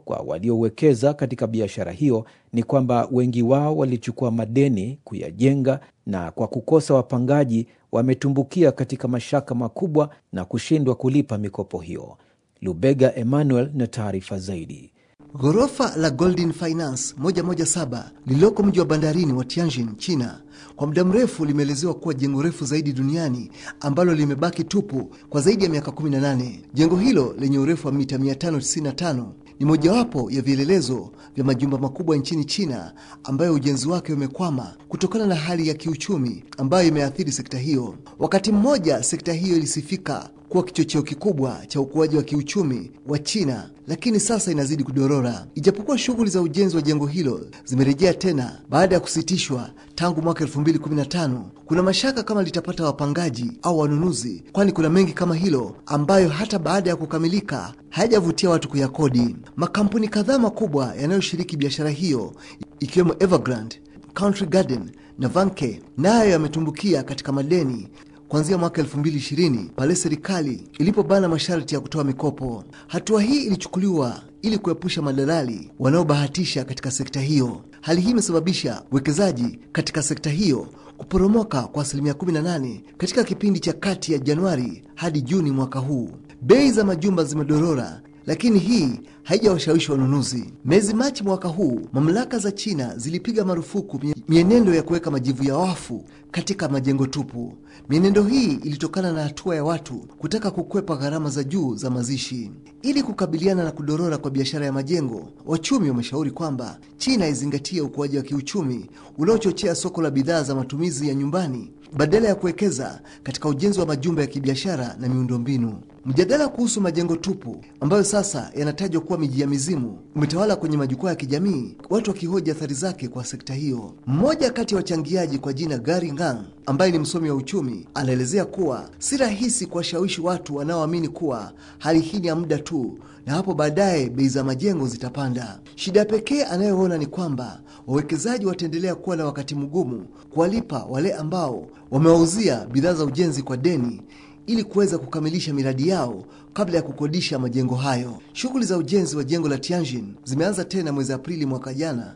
kwa waliowekeza katika biashara hiyo ni kwamba wengi wao walichukua madeni kuyajenga, na kwa kukosa wapangaji wametumbukia katika mashaka makubwa na kushindwa kulipa mikopo hiyo. Lubega Emmanuel na taarifa zaidi. Ghorofa la Golden Finance 117 lililoko mji wa bandarini wa Tianjin, China, kwa muda mrefu limeelezewa kuwa jengo refu zaidi duniani ambalo limebaki tupu kwa zaidi ya miaka 18. Jengo hilo lenye urefu wa mita 595 ni mojawapo ya vielelezo vya majumba makubwa nchini China ambayo ujenzi wake umekwama kutokana na hali ya kiuchumi ambayo imeathiri sekta hiyo. Wakati mmoja sekta hiyo ilisifika kuwa kichocheo kikubwa cha ukuaji wa kiuchumi wa China, lakini sasa inazidi kudorora. Ijapokuwa shughuli za ujenzi wa jengo hilo zimerejea tena baada ya kusitishwa tangu mwaka 2015, kuna mashaka kama litapata wapangaji au wanunuzi, kwani kuna mengi kama hilo ambayo hata baada ya kukamilika hayajavutia watu kuyakodi. Makampuni kadhaa makubwa yanayoshiriki biashara hiyo ikiwemo Evergrande, Country Garden na Vanke nayo yametumbukia katika madeni kuanzia mwaka 2020 pale serikali ilipobana masharti ya kutoa mikopo. Hatua hii ilichukuliwa ili kuepusha madalali wanaobahatisha katika sekta hiyo. Hali hii imesababisha uwekezaji katika sekta hiyo kuporomoka kwa asilimia 18 katika kipindi cha kati ya Januari hadi Juni mwaka huu. Bei za majumba zimedorora lakini hii haijawashawishi wanunuzi. Mwezi Machi mwaka huu, mamlaka za China zilipiga marufuku mienendo ya kuweka majivu ya wafu katika majengo tupu. Mienendo hii ilitokana na hatua ya watu kutaka kukwepa gharama za juu za mazishi. Ili kukabiliana na kudorora kwa biashara ya majengo, wachumi wameshauri kwamba China izingatie ukuaji wa kiuchumi unaochochea soko la bidhaa za matumizi ya nyumbani badala ya kuwekeza katika ujenzi wa majumba ya kibiashara na miundombinu. Mjadala kuhusu majengo tupu ambayo sasa yanatajwa kuwa miji ya mizimu umetawala kwenye majukwaa ya kijamii, watu wakihoji athari zake kwa sekta hiyo. Mmoja kati ya wachangiaji kwa jina Gary Ngang, ambaye ni msomi wa uchumi, anaelezea kuwa si rahisi kuwashawishi watu wanaoamini kuwa hali hii ni ya muda tu na hapo baadaye bei za majengo zitapanda. Shida pekee anayoona ni kwamba wawekezaji wataendelea kuwa na wakati mgumu kuwalipa wale ambao wamewauzia bidhaa za ujenzi kwa deni ili kuweza kukamilisha miradi yao kabla ya kukodisha majengo hayo. Shughuli za ujenzi wa jengo la Tianjin zimeanza tena mwezi Aprili mwaka jana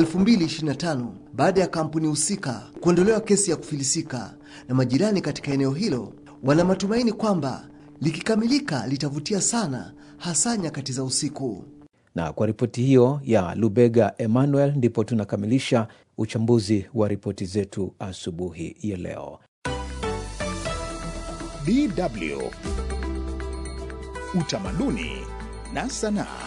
2025 baada ya kampuni husika kuondolewa kesi ya kufilisika, na majirani katika eneo hilo wana matumaini kwamba likikamilika litavutia sana, hasa nyakati za usiku. Na kwa ripoti hiyo ya Lubega Emmanuel, ndipo tunakamilisha uchambuzi wa ripoti zetu asubuhi ya leo. DW Utamaduni na Sanaa.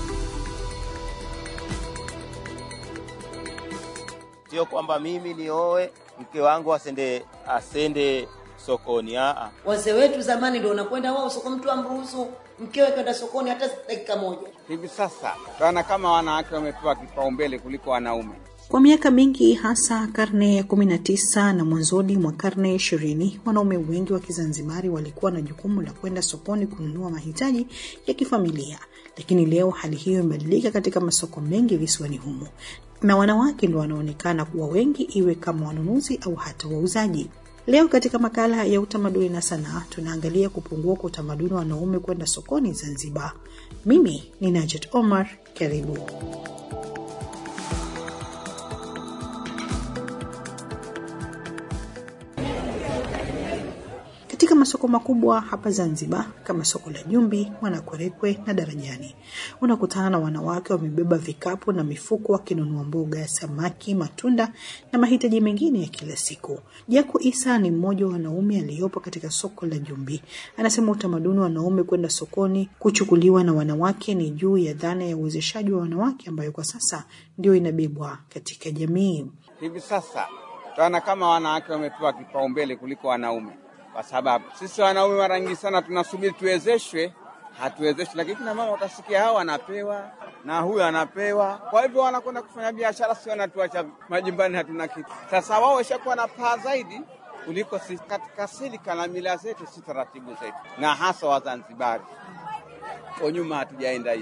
Sio kwamba mimi nioe mke wangu asende asende sokoni. Aa, Wazee wetu zamani ndio unakwenda wao soko, mtu amruhusu mkewe kwenda sokoni hata dakika moja. Hivi sasa tunaona kama wanawake wamepewa kipaumbele kuliko wanaume. Kwa miaka mingi hasa karne ya 19 na mwanzoni mwa karne ya ishirini, wanaume wengi wa Kizanzibari walikuwa na jukumu la kwenda sokoni kununua mahitaji ya kifamilia, lakini leo hali hiyo imebadilika katika masoko mengi visiwani humo, na wanawake ndio wanaonekana kuwa wengi, iwe kama wanunuzi au hata wauzaji. Leo katika makala ya utamaduni na sanaa tunaangalia kupungua kwa utamaduni wa wanaume kwenda sokoni Zanzibar. Mimi ni Najat Omar, karibu. Katika masoko makubwa hapa Zanzibar kama soko la Jumbi, Mwanakwerekwe na Darajani, unakutana na wanawake wamebeba vikapu na mifuko wakinunua mboga, samaki, matunda na mahitaji mengine ya kila siku. Jaku Isa ni mmoja wa wanaume aliyopo katika soko la Jumbi. Anasema utamaduni wa wanaume kwenda sokoni kuchukuliwa na wanawake ni juu ya dhana ya uwezeshaji wa wanawake ambayo kwa sasa ndio inabebwa katika jamii. Hivi sasa tunaona kama wanawake wamepewa kipaumbele kuliko wanaume, kwa sababu sisi wanaume mara nyingi sana tunasubiri tuwezeshwe, hatuwezeshwi, lakini kina mama utasikia hao anapewa na huyu anapewa. Kwa hivyo wanakwenda kufanya biashara, si wanatuacha majumbani, hatuna kitu. Sasa wao washakuwa na paa zaidi kuliko sisi katika silika na mila zetu, si taratibu zetu, na hasa Wazanzibari. Kwa nyuma hatujaenda hivyo.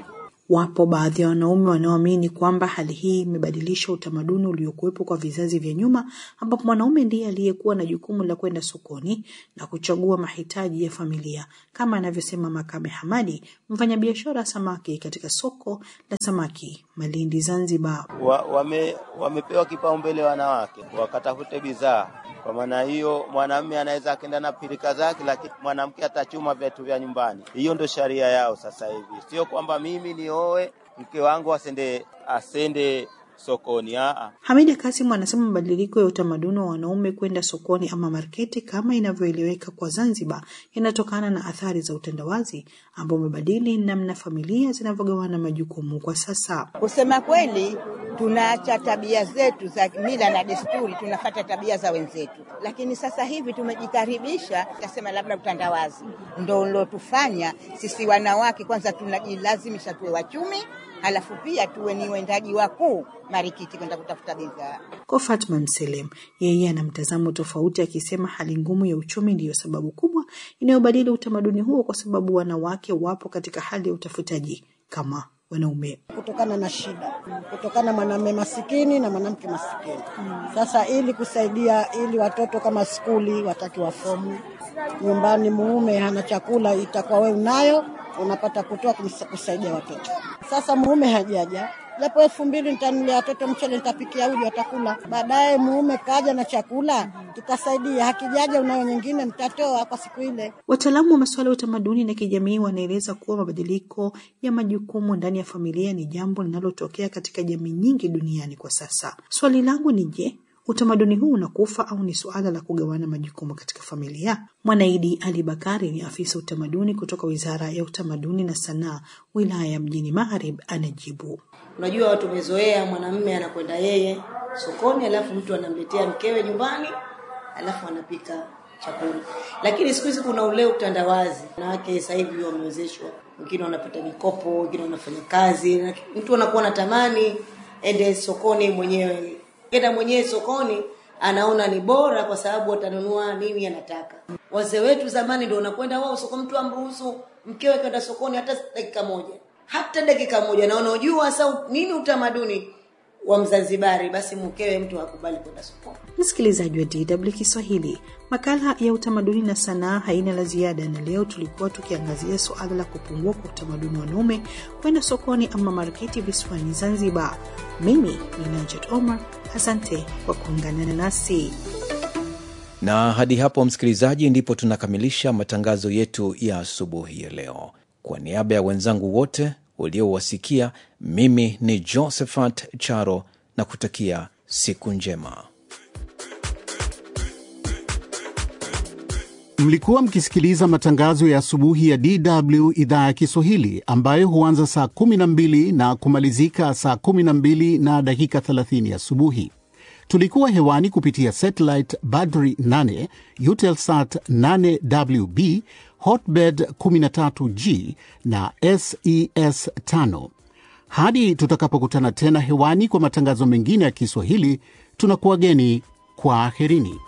Wapo baadhi ya wanaume wanaoamini kwamba hali hii imebadilisha utamaduni uliokuwepo kwa vizazi vya nyuma, ambapo mwanaume ndiye aliyekuwa na jukumu la kwenda sokoni na kuchagua mahitaji ya familia, kama anavyosema Makame Hamadi, mfanyabiashara samaki katika soko la samaki Malindi, Zanzibar. wa, wame, wamepewa kipaumbele wanawake wakatafute bidhaa. Kwa maana hiyo, mwanamume anaweza akaenda na pirika zake, lakini mwanamke atachuma vitu vya nyumbani. Hiyo ndo sharia yao sasa hivi, sio kwamba mimi nioe mke wangu asende asende sokoni. Aa, Hamida Kasim anasema mabadiliko ya utamaduni wa wanaume kwenda sokoni ama marketi kama inavyoeleweka kwa Zanzibar yanatokana na athari za utandawazi ambao umebadili namna familia zinavyogawana majukumu kwa sasa. Kusema kweli, tunaacha tabia zetu za mila na desturi, tunafata tabia za wenzetu, lakini sasa hivi tumejikaribisha, tasema labda utandawazi ndo ulotufanya sisi wanawake kwanza tunajilazimisha tuwe wachumi, halafu pia tuwe ni wendaji wakuu marikiti kwenda kutafuta bidhaa. Kwa Fatma Mselem, yeye ana mtazamo tofauti, akisema hali ngumu ya uchumi ndiyo sababu kubwa inayobadili utamaduni huo, kwa sababu wanawake wapo katika hali ya utafutaji kama wanaume. kutokana na shida, kutokana mwanamume masikini na mwanamke masikini. Sasa ili kusaidia, ili watoto kama skuli wataki wafomu, nyumbani muume hana chakula, itakuwa we unayo, unapata kutoa kumsa- kusaidia watoto. Sasa muume hajaja japo elfu mbili nitanulia watoto mchele, nitapikia uji, watakula. Baadaye muume kaja na chakula, tutasaidia. Hakijaja, unayo nyingine, mtatoa kwa siku ile. Wataalamu wa masuala ya utamaduni na kijamii wanaeleza kuwa mabadiliko ya majukumu ndani ya familia ni jambo linalotokea katika jamii nyingi duniani kwa sasa. Swali langu ni je, utamaduni huu unakufa au ni suala la kugawana majukumu katika familia? Mwanaidi Ali Bakari ni afisa utamaduni kutoka Wizara ya Utamaduni na Sanaa, wilaya ya Mjini Magharibi, anajibu. Unajua watu wamezoea mwanamume anakwenda yeye sokoni, alafu mtu anamletea mkewe nyumbani, alafu anapika chakula. Lakini siku hizi kuna ule utandawazi, wanawake sasa hivi wamewezeshwa, wengine wanapata mikopo, wengine wanafanya kazi, na mtu anakuwa anatamani ende sokoni mwenyewe, enda mwenyewe sokoni anaona ni bora kwa sababu atanunua nini anataka. Wazee wetu zamani ndio wanakwenda wao soko, mtu amruhusu mkewe kwenda sokoni hata dakika moja, hata dakika moja, na unaojua sasa nini utamaduni wa Mzanzibari, basi mkewe mtu hakubali kwenda sokoni. Msikilizaji wa DW Kiswahili, makala ya utamaduni na sanaa haina la ziada, na leo tulikuwa tukiangazia suala la kupungua kwa utamaduni wa wanaume kwenda sokoni ama marketi visiwani Zanzibar. Mimi ni Najat Omar, asante kwa kuungana nasi. Na hadi hapo, msikilizaji, ndipo tunakamilisha matangazo yetu ya asubuhi ya leo. Kwa niaba ya wenzangu wote uliowasikia, mimi ni Josephat Charo na kutakia siku njema. Mlikuwa mkisikiliza matangazo ya asubuhi ya DW idhaa ya Kiswahili ambayo huanza saa 12 na kumalizika saa 12 na dakika 30 asubuhi. Tulikuwa hewani kupitia satellite Badri 8, Eutelsat 8WB, Hotbird 13G na SES 5. Hadi tutakapokutana tena hewani kwa matangazo mengine ya Kiswahili, tunakuwageni kwa aherini.